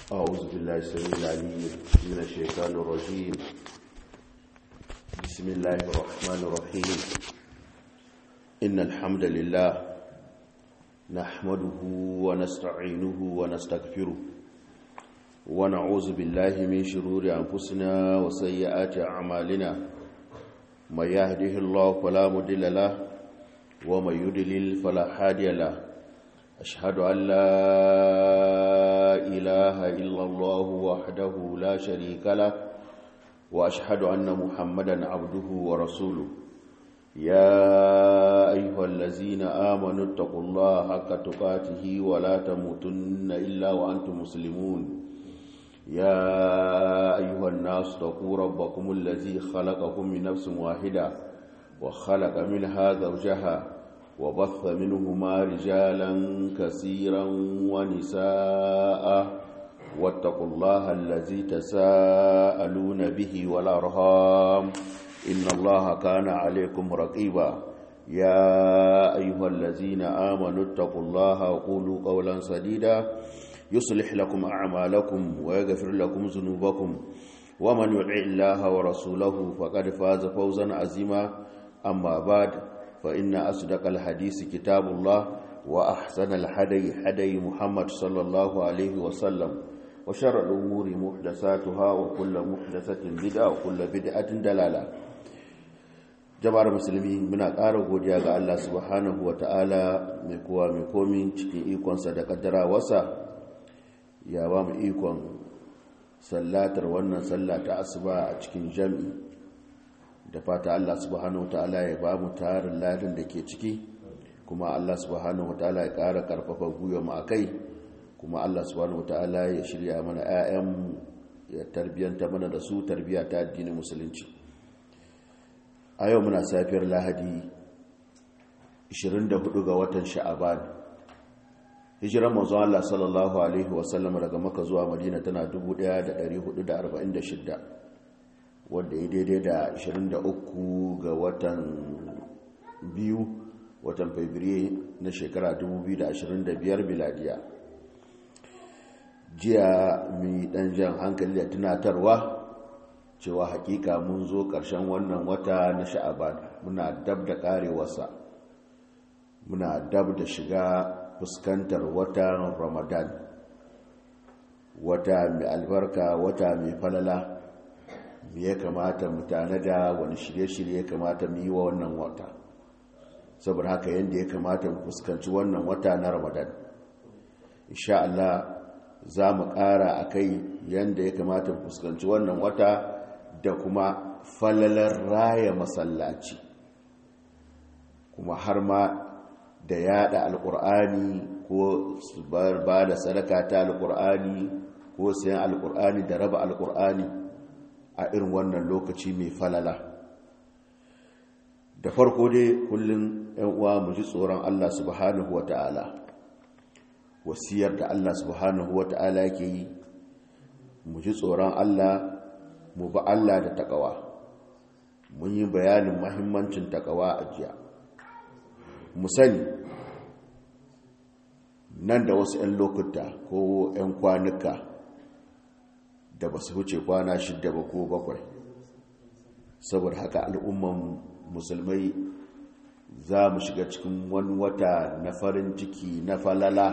أعوذ بالله السميع العليم من الشيطان الرجيم بسم الله الرحمن الرحيم إن الحمد لله نحمده ونستعينه ونستغفره ونعوذ بالله من شرور أنفسنا وسيئات أعمالنا من يهده الله فلا مضل له ومن يضلل فلا هادي له أشهد أن لا إله إلا الله وحده لا شريك له وأشهد أن محمدا عبده ورسوله يا أيها الذين آمنوا اتقوا الله حق تقاته ولا تموتن إلا وأنتم مسلمون يا أيها الناس اتقوا ربكم الذي خلقكم من نفس واحدة وخلق منها زوجها وبث منهما رجالا كثيرا ونساء واتقوا الله الذي تساءلون به والأرهام إن الله كان عليكم رقيبا يا أيها الذين آمنوا اتقوا الله وقولوا قولا سديدا يصلح لكم أعمالكم ويغفر لكم ذنوبكم ومن يطع الله ورسوله فقد فاز فوزا عظيما أما بعد فإن أصدق الحديث كتاب الله وأحسن الحدي حدي محمد صلى الله عليه وسلم وشر الأمور محدثاتها وكل محدثة بدعة وكل بدعة دلالة jama'ar musulmi muna ƙara godiya ga Allah subhanahu wa ta'ala mai kowa mai komi cikin ikonsa da ƙaddarawarsa ya ba mu ikon sallatar wannan sallata asuba a cikin jami'i da fata Allah subhanahu ta'ala ya ba mu tarin ladin da ke ciki kuma Allah subhanahu ta'ala ya ƙara ƙarfafa gwiwa mu akai kuma Allah subhanahu ta'ala ya shirya mana 'ya'yan ya tarbiyanta mana da su tarbiya ta addinin musulunci a yau muna safiyar lahadi 24 ga watan sha'aban hijiran manzon Allah sallallahu alaihi wasallam daga maka zuwa madina tana 1446 wadda ya daidai da 23 ga watan biyu watan fabrairu na shekara 2025 biladiya jiya mai dan jan hankali da tunatarwa cewa hakika mun zo ƙarshen wannan wata na sha'aban muna dab da karewarsa muna dab da shiga fuskantar watan ramadan wata mai albarka wata mai falala me ya kamata mu tanada wani shirye-shirye ya kamata mu yi wa wannan wata saboda haka yadda ya kamata mu fuskanci wannan wata na ramadan insha Allah za mu ƙara a kai yadda ya kamata mu fuskanci wannan wata da kuma falalar raya masallaci kuma har ma da yada alkur'ani ko ba da sadaka ta alkur'ani ko sayan alkur'ani da raba alkur'ani a irin wannan lokaci mai falala da farko dai kullum yan uwa mu ji tsoron Allah subhanahu wata'ala wasiyar da Allah subhanahu wata'ala yake yi mu ji tsoron Allah mu ba Allah da takawa mun yi bayanin mahimmancin takawa a jiya mu sani nan da wasu 'yan lokuta ko 'yan kwanuka da ba su wuce kwana shidda ba ko bakwai saboda haka al'umman musulmai za mu shiga cikin wani wata na farin ciki na falala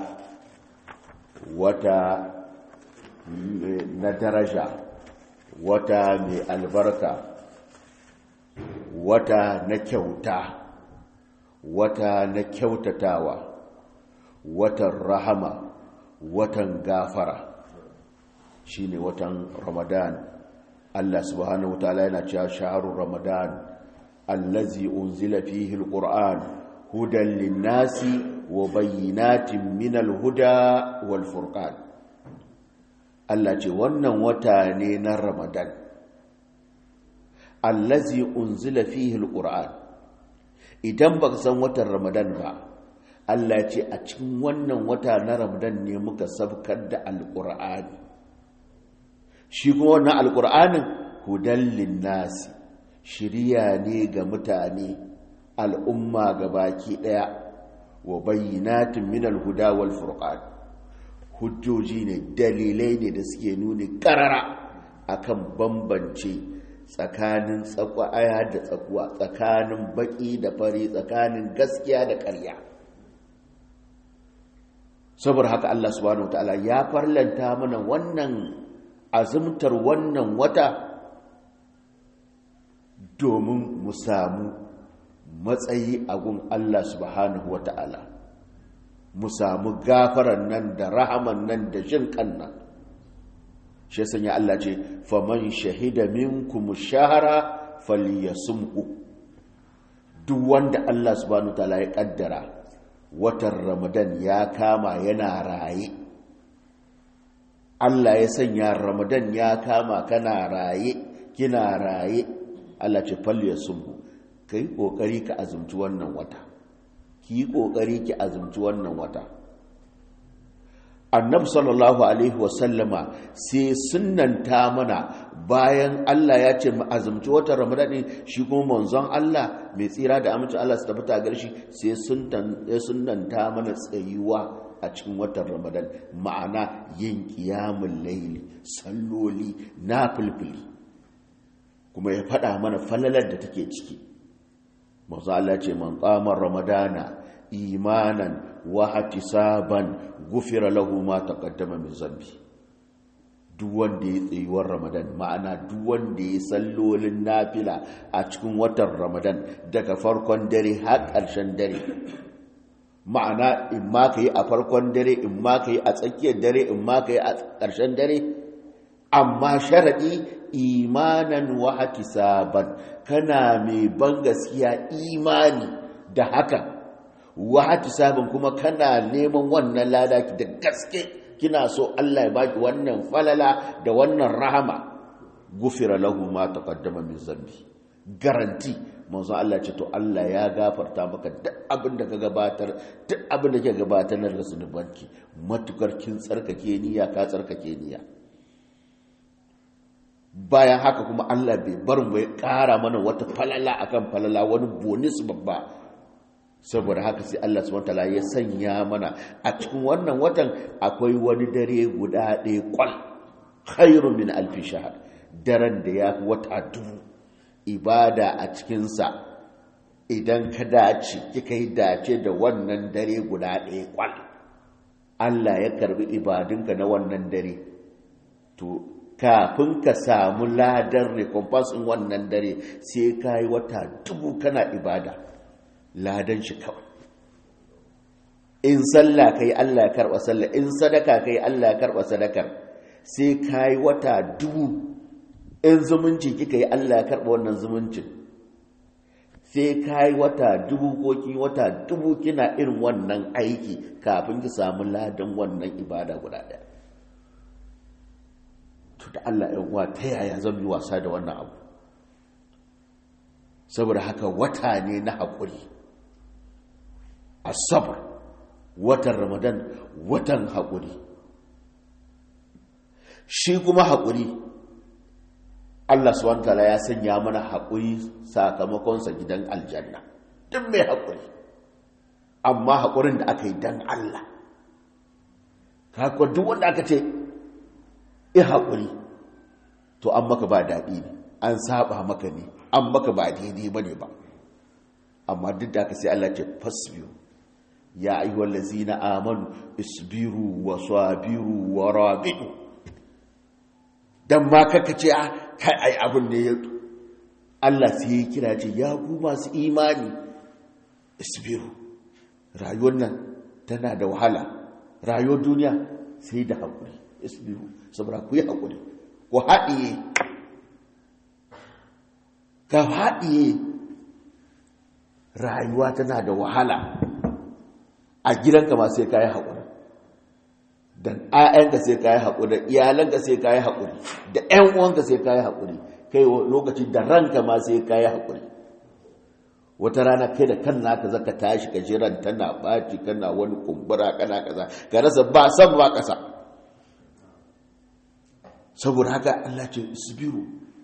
wata na daraja wata mai albarka wata na kyauta wata na kyautatawa watan rahama watan gafara shine watan ramadan Allah subhanahu wataala yana cewa shahrur ramadan allazi unzila fihi alquran hudan linnasi wa bayyinatin minal huda wal furqan Allah ce wannan wata ne na ramadan allazi unzila fihi alquran idan baka san watan ramadan ba Allah ce a cikin wannan wata na ramadan ne muka sabkar da alqur'ani shi kuma wannan alqur'anin hudan linnasi shiriya ne ga mutane al'umma ga baki daya wa bayyinatin min alhuda wal furqan hujjoji ne dalilai ne da suke nuni karara akan bambance tsakanin tsakwaya da tsakuwa tsakanin baki da fari tsakanin gaskiya da ƙarya saboda haka Allah subhanahu wataala ya farlanta mana wannan azumtar wannan wata domin mu samu matsayi a gun Allah subhanahu wataala mu samu gafaran nan da rahaman nan da jin kannan shi sanya Allah ce faman shahida minkum shahara falyasumhu duk wanda Allah subhanahu wataala ya kaddara watan Ramadan ya kama yana raye Allah ya sanya Ramadan ya kama kana raye kina raye Allah ce falyasumhu kai kokari ka azumci wannan wata ki kokari ki azumci wannan wata annabi sallallahu alaihi wasallama sai sunnanta mana bayan Allah ya ce mu azumci watan Ramadan ne shi kuma manzon Allah mai tsira da amincin Allah su tabbata gare shi sai sunnanta mana tsayuwa a cikin watan Ramadan ma'ana yin qiyamul layli salloli nafilfili kuma ya faɗa mana falalar da take ciki manzo Allah ce man qama ramadana imanan wa ihtisaban gufira lahu ma taqaddama min zambi duk wanda ya tsayuwar ramadan ma'ana duk wanda ya sallolin nafila a cikin watan ramadan daga farkon dare har ƙarshen dare ma'ana in ma ka yi a farkon dare in ma ka yi a tsakiyar dare in ma ka yi a ƙarshen dare amma sharaɗi imanan wa ihtisaban kana mai ban gaskiya imani da haka wahati sabon kuma kana neman wannan lada da gaske kina so Allah ya baki wannan falala da wannan rahama gufira lahu ma taqaddama min zambi garanti manzo Allah ce to Allah ya gafarta maka duk abin da ka gabatar duk abin da ke gabatar na zunubanki matukar kin tsarkake niyya ka tsarkake niyya bayan haka kuma Allah bai bar mu ya kara mana wata falala akan falala wani bonus babba saboda haka sai Allah subhanahu wataala ya sanya mana a cikin wannan watan akwai wani dare guda ɗaya kwal khairu min alfi shahr daren da ya fi wata dubu ibada a cikinsa idan ka dace kika yi dace da wannan dare guda ɗaya kwal Allah ya karbi ibadunka na wannan dare to kafin ka samu ladan recompense in wannan dare sai ka yi wata dubu kana ibada ladan shi kawai in sallah kai Allah ya karba sallah in sadaka kai Allah ya karba sadakar sai kai wata dubu in zumunci kika yi Allah ya karba wannan zumuncin sai kai wata dubu ko ki wata dubu kina irin wannan aiki kafin ki samu ladan wannan ibada guda daya to da Allah ya uwa ta yaya zan yi wasa da wannan abu saboda haka wata ne na haƙuri asabar watan ramadan watan haƙuri shi kuma haƙuri allah swt ya sanya mana haƙuri sakamakonsa gidan aljanna duk mai haƙuri amma haƙurin da aka yi don allah kakwa duk wanda aka ce i haƙuri to an maka ba daɗi ne an saba maka ne an maka ba daidai ba ne ba amma duk da aka sai allah ce fasbiyu ya ayyuhal ladzina amanu isbiru wa sabiru wa rabitu dan ma kaka ce a kai ai abun ne Allah sai ya kira ce ya ku masu imani isbiru rayuwar nan tana da wahala rayuwar duniya sai da hakuri isbiru saboda ku yi hakuri ku haɗiye ka haɗiye rayuwa tana da wahala a gidanka ma sai ka yi haƙuri da ‘ya'yanka sai ka yi haƙuri da iyalanka sai ka yi haƙuri da ‘yan uwanka sai ka yi haƙuri kai lokaci da ranka ma sai ka yi haƙuri wata rana kai da kan naka zaka tashi ka jiran tana ɓaci kana wani kumbura kana kaza ka rasa ba san ba ƙasa saboda haka Allah ce isbiru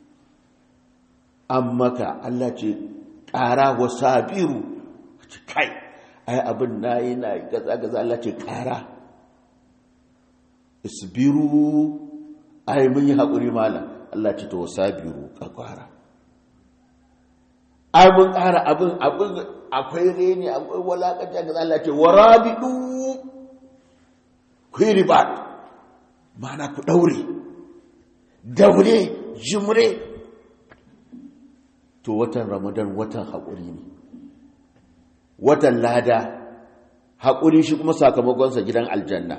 an maka Allah ce ƙara wa sabiru kai ai abin na yi na gaza gaza Allah ce ƙara isbiru ai mun yi haƙuri malam Allah ce to sabiru ka kwara ai mun ƙara abin abin akwai reni akwai walakanta ga Allah ce warabidu ku yi riba mana ku daure daure jimre to watan ramadan watan haƙuri ne watan lada haƙuri shi kuma sakamakonsa gidan aljanna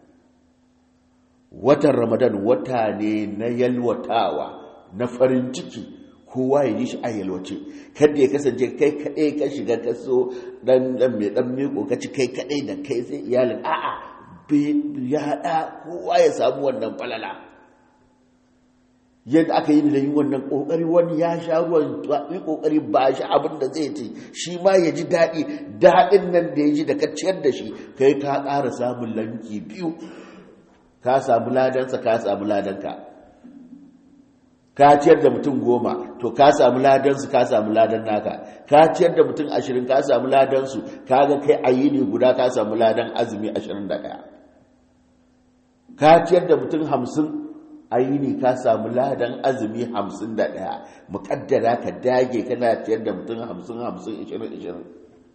watan ramadan wata ne na yalwatawa na farin ciki kowa ya yi shi a yalwace kada ya kasance kai kaɗai ka shiga kaso ɗan ɗan mai ɗan miko ka ci kai kaɗai da kai sai iyalin a'a ya haɗa kowa ya samu wannan falala yadda aka yi da yi wannan ƙoƙari wani ya sha ruwan yi ƙoƙari ba shi abin da zai ci shi ma ya ji daɗi daɗin nan da ya ji da ka ciyar da shi kai ka ƙara samun lanki biyu ka samu ladansa ka samu ladanka ka ciyar da mutum goma to ka samu ladansu ka samu ladan naka ka ciyar da mutum ashirin ka samu ladansu ka ga kai a yini guda ka samu ladan azumi ashirin da ɗaya ka ciyar da mutum hamsin a yini ka samu ladan azumi hamsin da ɗaya muƙaddara ka dage kana ciyar da mutum hamsin hamsin ishirin ishirin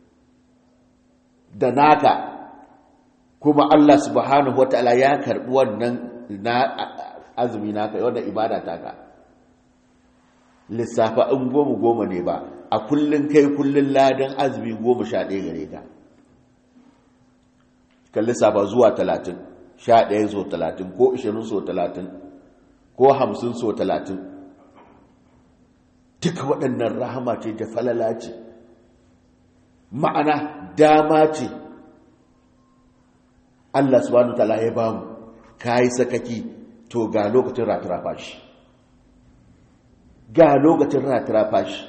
da naka kuma Allah subhanahu wataala ya karbi wannan na azumi naka wannan ibada taka lissafa in goma goma ne ba a kullun kai kullun ladan azumi goma sha ɗaya gare ka kan lissafa zuwa talatin sha ɗaya so talatin ko ishirin so talatin ko hamsin so talatin duka waɗannan rahama ce da falala ce ma'ana dama ce Allah subhanahu ta'ala ya ba mu kai sakaki to ga lokacin ratirafa shi ga lokacin ratirafa shi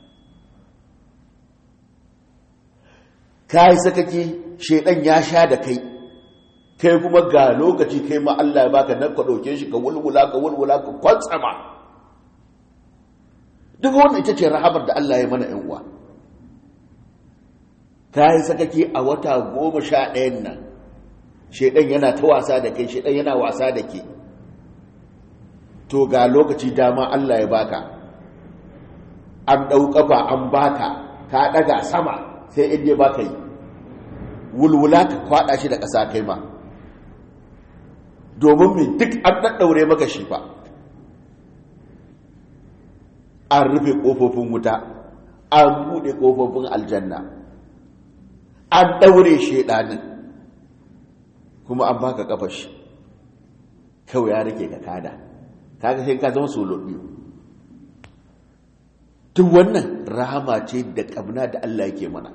kai sakaki shedan ya sha da kai kai kuma ga lokaci kai ma Allah ya baka nan ka dauke shi ka wulwula ka wulwula ka kwantsama duk wannan ita ce rahamar da Allah ya mana yan uwa kai sakaki a wata goma sha ɗayan nan shaidan yana ta wasa da kai shaidan yana wasa da ke to ga lokaci dama Allah ya baka an ɗau ƙafa an baka ka ɗaga sama sai inda ya baka yi wulwula ka kwaɗa shi da ƙasa kai ma domin mai duk an ɗaɗɗaure maka shi ba an rufe ƙofofin wuta an buɗe ƙofofin aljanna an ɗaure shaidanin kuma an baka kafar shi kawai ya rike ka kada kaga sai ka zama solo biyu duk wannan rahama ce da kabna da Allah yake mana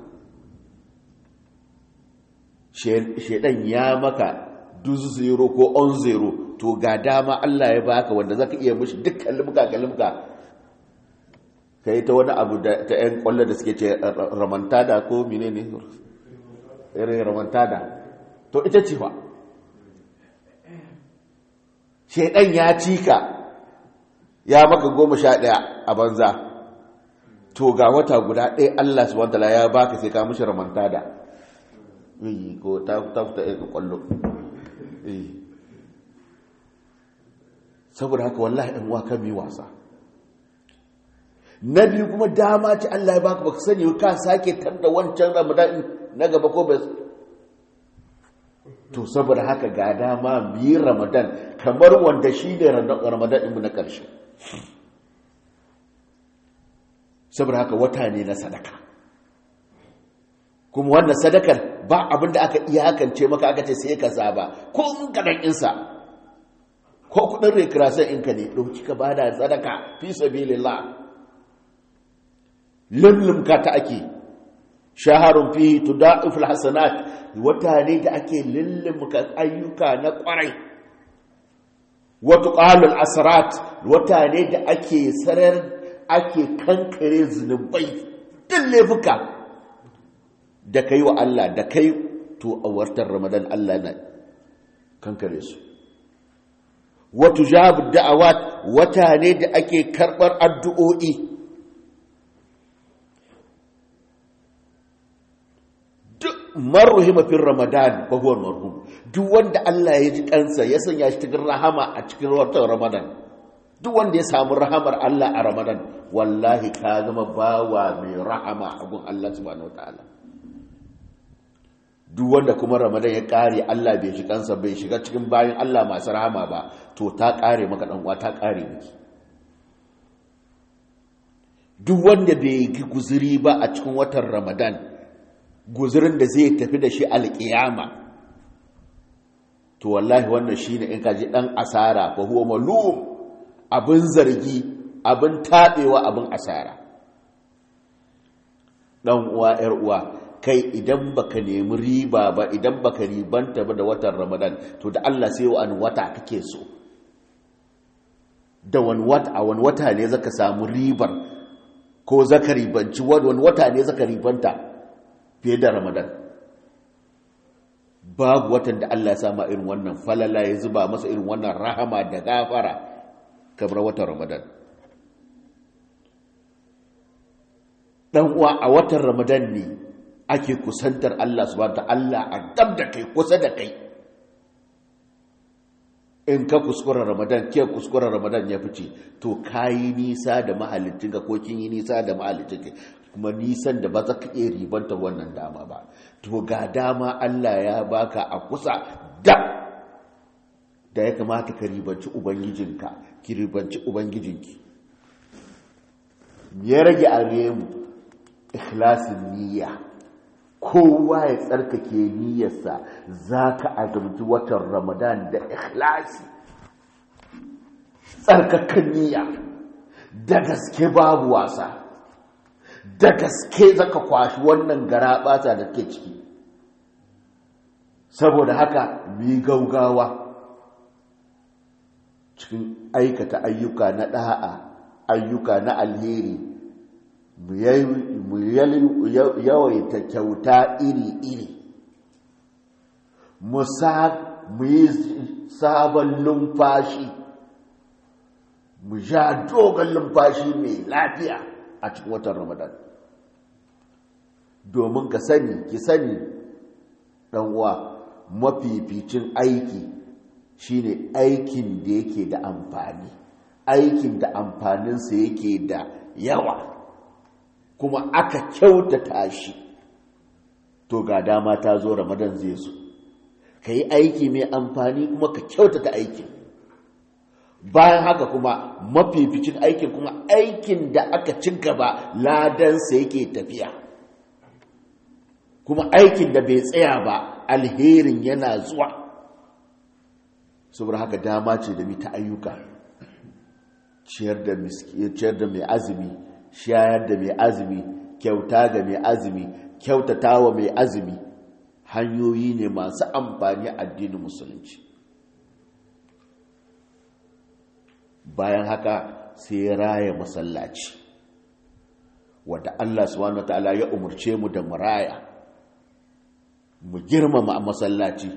shedan ya maka duzu zero ko on zero to ga dama Allah ya baka wanda zaka iya mishi duk kalmuka kalmuka kai ta wani abu da ta yan kwallo da suke ce ramantada ko menene irin ramantada to ita ce fa shaidan ya cika ya maka goma sha ɗaya a banza to ga wata guda ɗaya Allah subhanahu wataala ya baka sai ka mishi ramantada yi ko ta ta ta ɗaya kwallo saboda haka wallahi ɗan uwa kan mi wasa na biyu kuma dama ce Allah ya baka baka sani ka sake tar da wancan ramadan na gaba ko bai to saboda haka ga dama mu yi ramadan kamar wanda shi ne ramadan ɗinmu na ƙarshe saboda haka wata ne na sadaka kuma wannan sadakar ba abin da aka iyakance maka aka ce sai ka saba ko in kaɗan insa ko kuɗin rekirasan inka ne ɗauki ka bada sadaka fi sabilillah lullumka ta ake shaharun fi tuda'iful hasanat wata ne da ake lullumka ayyuka na kwarai wata qalul asrat wata ne da ake sarar ake kankare zunubai din laifuka da kai wa Allah da kai to a wartar Ramadan Allah na kankare su wata jabu da'awat wata ne da ake karbar addu'o'i marruhima fi ramadan fa huwa marhum duk wanda Allah ya ji kansa ya sanya shi cikin rahama a cikin watan ramadan duk wanda ya samu rahamar Allah a ramadan wallahi ka zama bawa mai rahama a gun Allah subhanahu wataala duk wanda kuma ramadan ya kare Allah bai shi kansa bai shiga cikin bayan Allah masu rahama ba to ta kare maka dan uwa ta kare miki duk wanda bai yi guzuri ba a cikin watan ramadan guzurin da zai tafi da shi alƙiyama to wallahi wannan shine in kaji dan asara fa huwa malum abin zargi abin tabewa abin asara dan uwa yar uwa kai idan baka nemi riba ba idan baka ribanta ba da watan ramadan to da Allah sai wani wata kake so da wani wata a wani wata ne zaka samu ribar ko zaka ribanci wani wata ne zaka ribanta fiye da ramadan babu watan da Allah ya sama irin wannan falala ya zuba masa irin wannan rahama da gafara kamar watan ramadan dan uwa a watan ramadan ne ake kusantar Allah subhanahu ta'ala a dab da kai kusa da kai in ka kuskura ramadan ke kuskura ramadan ya fice to kayi nisa da mahalicinka ko kin yi nisa da mahalicinka kuma nisan da ba za ka iya ribanta wannan dama ba to ga dama Allah ya baka a kusa da da ya kamata ka ribanci ubangijinka ki ribanci ubangijinki ya rage a mu ikhlasin niyya kowa ya tsarkake niyyarsa za ka azumci watan ramadan da ikhlasi tsarkakan niyya da gaske babu wasa da gaske zaka kwashi wannan gara bata da ke ciki saboda haka mi gaugawa cikin aikata ayyuka na da'a ayyuka na alheri mu yawaita kyauta iri-iri mu yi sabon lumfashi mu ja dogon lumfashi mai lafiya a cikin watan ramadan domin ka sani ki sani uwa mafificin aiki shine aikin da yake da amfani aikin da amfaninsa yake da yawa kuma aka kyautata shi to ga dama ta zo ramadan zai zo ka yi aiki mai amfani kuma ka kyautata aikin bayan haka kuma mafificin aikin kuma aikin da aka ci gaba ladansa yake tafiya kuma aikin da bai tsaya ba alherin yana zuwa saboda haka dama ce da mita ayyuka ciyar da mai azumi shayar da mai azumi kyauta ga mai azumi kyautata wa mai azumi hanyoyi ne masu amfani addinin musulunci bayan haka sai raya masallaci wadda Allah subhanahu wataala ya umurce mu da maraya mu girmama a masallaci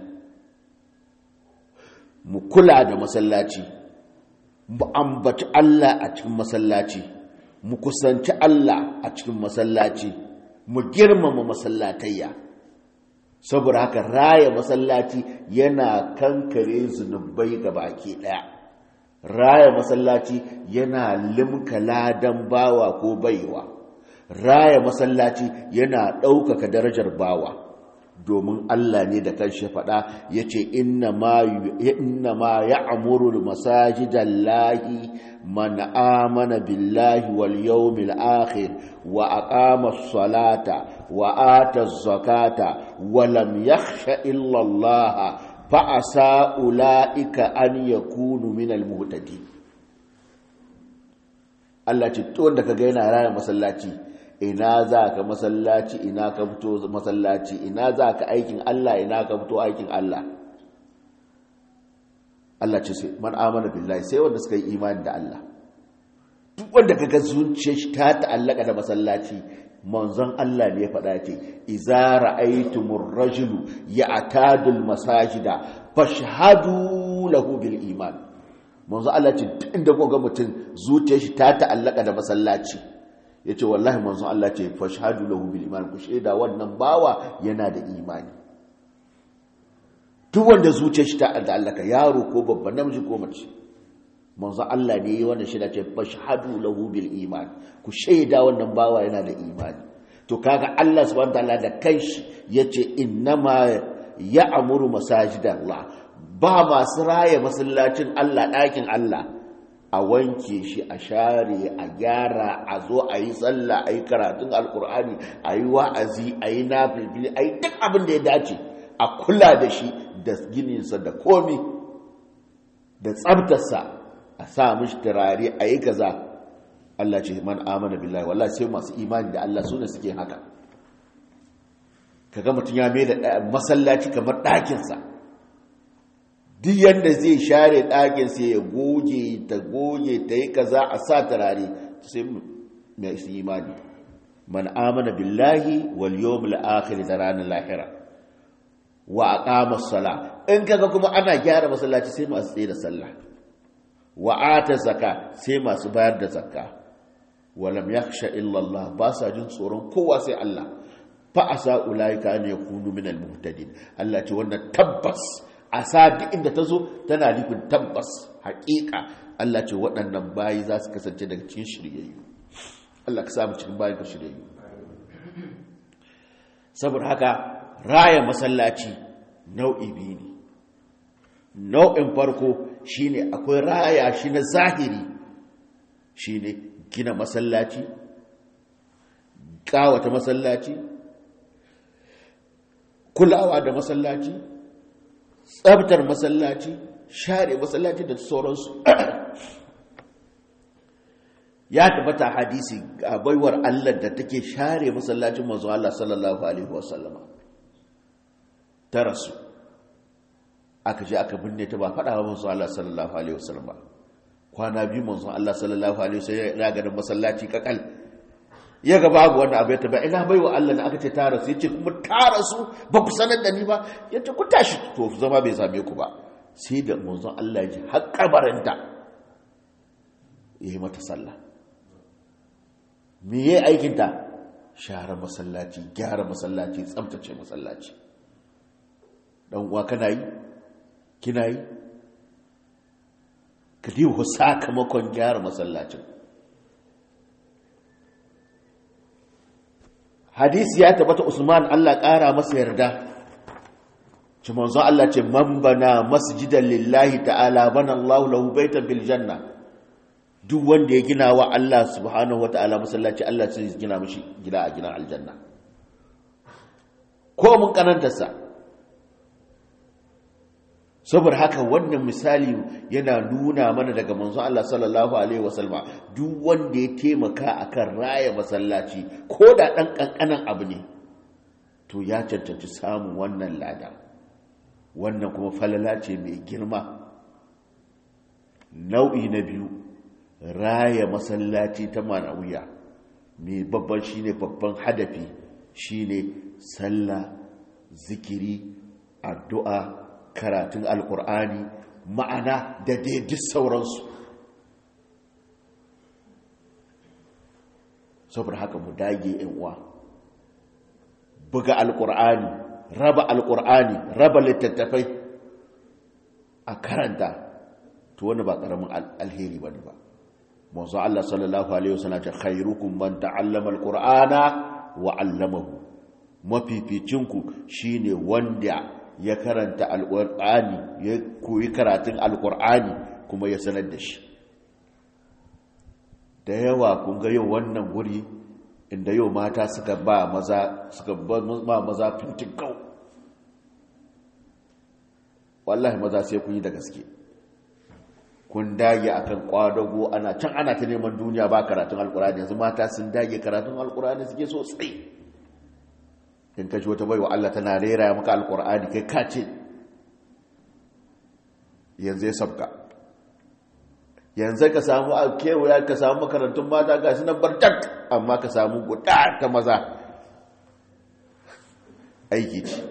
mu kula da masallaci mu ambaci Allah a cikin masallaci mu kusanci Allah a cikin masallaci mu girmama masallatayya saboda haka raya masallaci yana kankare zunubai ga baki daya raya masallaci yana limka ladan bawa ko baiwa raya masallaci yana ɗaukaka darajar bawa domin Allah ne da kanshi faɗa ya ce inna ma ya amuru masajidan lahi man amana billahi wal yawmil akhir wa aqama salata wa ata zakata wa lam yakhsha illa Allah fa asa ulaika an yakunu min al muhtadin Allah ce to wanda kaga yana raya masallaci ina za ka masallaci ina ka fito masallaci ina za ka aikin Allah ina ka fito aikin Allah Allah ce sai man amana billahi sai wanda suka yi imani da Allah duk wanda kaga zuciyar shi ta ta'allaka da masallaci manzon Allah ne ya faɗa ce iza ra'aytumur rajulu ya'tadul masajida fashhadu lahu bil iman manzon Allah ce duk inda kuga mutum zuciyar shi ta ta'allaka da masallaci ya ce wallahi manzon Allah ce fashhadu lahu bil iman ku shaida wannan bawa yana da imani duk wanda zuciyar shi ta allaka yaro ko babba namiji ko mace manzon Allah ne yi wannan shaida ce fashhadu lahu bil iman ku shaida wannan bawa yana da imani to kaga Allah subhanahu wataala da kanshi yace innama ya'muru masajidallah ba masu raya masallacin Allah ɗakin Allah a wanke shi a share a gyara a zo a yi tsalla a yi karatun alkur'ani a yi wa'azi a yi nafilfili a yi duk abin da ya dace a kula da shi da gininsa da komi da tsabtarsa a sa mishi turare a yi kaza Allah ce man amana billahi wallahi sai masu imani da Allah su ne suke haka kaga mutum ya mai da masallaci kamar ɗakinsa duk yadda zai share ɗakin sai ya goge ta goge ta yi kaza a sa turare sai mai su imani man amana billahi wal yawmil akhir da ranar lahira wa aqama sala in kaga kuma ana gyara masallaci sai masu tsaye da sallah wa ata zakka sai masu bayar da zakka walam yakhsha illa Allah ba sa jin tsoron kowa sai Allah fa asa ulaika an yakunu minal muhtadin Allah ce wannan tabbas asa duk inda ta zo tana nufin tabbas haƙiƙa Allah ce waɗannan bayi za su kasance daga cikin shiryayyu Allah ka samu cikin bayan ka shiryayyu saboda haka raya masallaci nau'i biyu ne nau'in farko shine akwai raya shi na zahiri shine gina masallaci kawata masallaci kulawa da masallaci tsabtar masallaci share masallaci da sauransu ya tabbata hadisi a baiwar Allah da take share masallacin manzo Allah sallallahu alaihi wasallama ta rasu aka je aka binne ta ba faɗa wa manzo Allah sallallahu alaihi wasallama kwana biyu manzo Allah sallallahu alaihi wasallam ya ga masallaci kakal ya ga babu wannan abu ya taba ina baiwa Allah da aka ce ta rasu yace kuma ta rasu ba ku sanar da ni ba yace ku tashi to zama bai same ku ba sai da manzon Allah ya ji har kabarinta yayi mata sallah me yayi aikin ta share masallaci gyara masallaci tsaftace masallaci dan uwa kana yi kina yi ka diba sakamakon gyara masallacin hadisi ya tabbata Usman Allah ƙara masa yarda ci manzo Allah ce man bana masjidan lillahi ta'ala bana Allah lahu baitan bil janna duk wanda ya gina wa Allah subhanahu wata'ala masallaci Allah sai ya gina mishi gida a gina aljanna ko mun kanantarsa saboda haka wannan misali yana nuna mana daga manzo Allah sallallahu alaihi wasallam duk wanda ya taimaka akan raya masallaci ko da dan kankanan abu ne to ya cancanci samun wannan lada wannan kuma falala ce mai girma nau'i na biyu raya masallaci ta manawiya mai babban shine babban hadafi shine sallah zikiri addu'a karatun alkur'ani ma'ana da daidai sauransu saboda haka mu dage uwa buga alkur'ani raba alkur'ani raba littattafai a karanta to wani ba karamin alheri ba ba mazu Allah sallallahu alaihi wasallam ce khairukum man ta'allama alqur'ana wa 'allamahu mafificinku shine wanda ya karanta alƙur'ani ya koyi karatun alƙur'ani kuma ya sanar da shi da yawa kun ga yau wannan guri inda yau mata suka ba maza suka ba maza fintikau wallahi maza sai kun yi da gaske kun dage akan kwadago ana can ana ta neman duniya ba karatun alƙur'ani yanzu mata sun dage karatun alƙur'ani suke so tsaye in ka ji wata baiwa Allah tana rera maka alkur'ani kai ka ce yanzu ya sabka yanzu ka samu a kewaya ka samu makarantun mata ga shi nan bartak amma ka samu guda ta maza aiki ce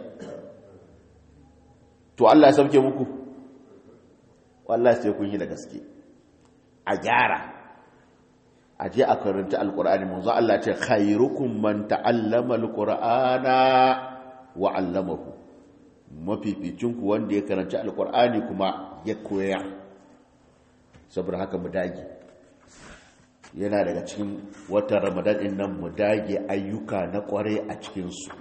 to Allah ya sauke muku wallahi sai kun yi da gaske a gyara a je a karanta alkur'ani manzo Allah ce khairukum man ta'allama alqur'ana wa 'allamahu mafificin ku wanda ya karanta alkur'ani kuma ya koya saboda haka mu dage yana daga cikin watan ramadan din nan mu dage ayyuka na kware a cikin su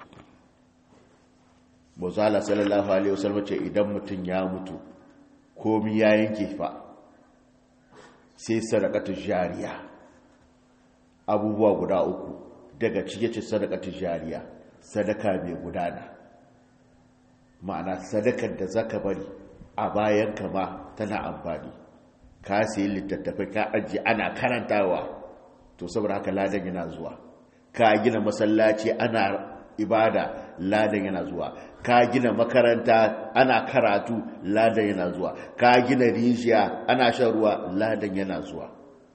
Muzala sallallahu alaihi wasallam ce idan mutum ya mutu komi ya yanke fa sai sadakatu jariya abubuwa guda uku daga cike ce sadakatu jariya sadaka mai gudana ma'ana sadakar da zaka bari a bayan kama tana amfani ka sayi littattafai ka ajiye ana karantawa to saboda haka ladan yana zuwa ka gina masallaci ana ibada ladan yana zuwa ka gina makaranta ana karatu ladan yana zuwa ka gina rijiya ana shan ruwa ladan yana zuwa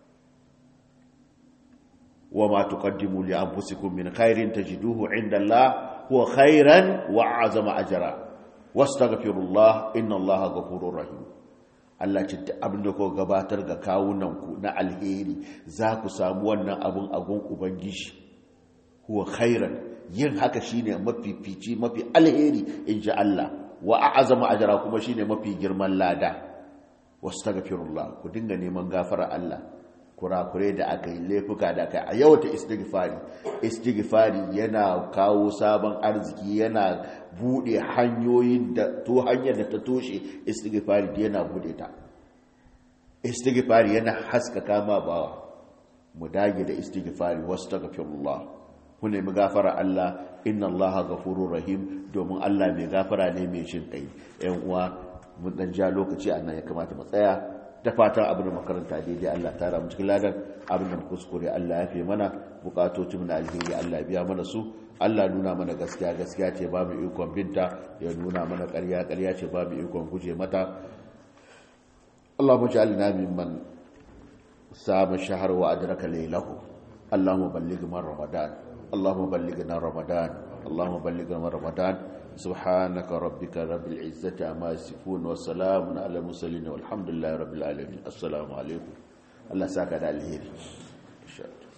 wa ma tuqaddimu li anfusikum min khairin tajiduhu inda Allah huwa khairan wa azama ajra wastaghfirullah inna Allaha ghafurur rahim Allah ce abin da ku gabatar ga kawunanku na alheri za ku samu wannan abin agun ubangiji huwa khairan yin haka shine mafifici mafi alheri in ji Allah wa a'azama ajra kuma shine mafi girman lada wastaghfirullah ku dinga neman gafara Allah kurakure da aka yi laifuka da aka yi a yawata istighfari istighfari yana kawo sabon arziki yana bude hanyoyin da to hanyar da ta toshe istighfari yana bude ta istighfari yana haskaka ma bawa mu dage da istighfari wastaghfirullah ku nemi gafara Allah inna Allah ghafurur rahim domin Allah mai gafara ne mai shin kai ƴan uwa mun dan ja lokaci annan ya kamata mu tsaya da fatan abin da makaranta daidai Allah ta ramu cikin ladan abin da kuskure Allah ya fi mana bukatocin na alheri Allah biya mana su Allah nuna mana gaskiya gaskiya ce ba mu ikon binta ya nuna mana ƙarya ƙarya ce ba mu ikon guje mata Allahumma ja'alna mimman sama shahar wa adraka laylahu Allahumma balligh man ramadan Allahumma ballighna ramadan Allahumma ballighna ramadan سبحانك ربك رب العزة عما يصفون وسلام على المرسلين والحمد لله رب العالمين السلام عليكم الله ساكن على الهيري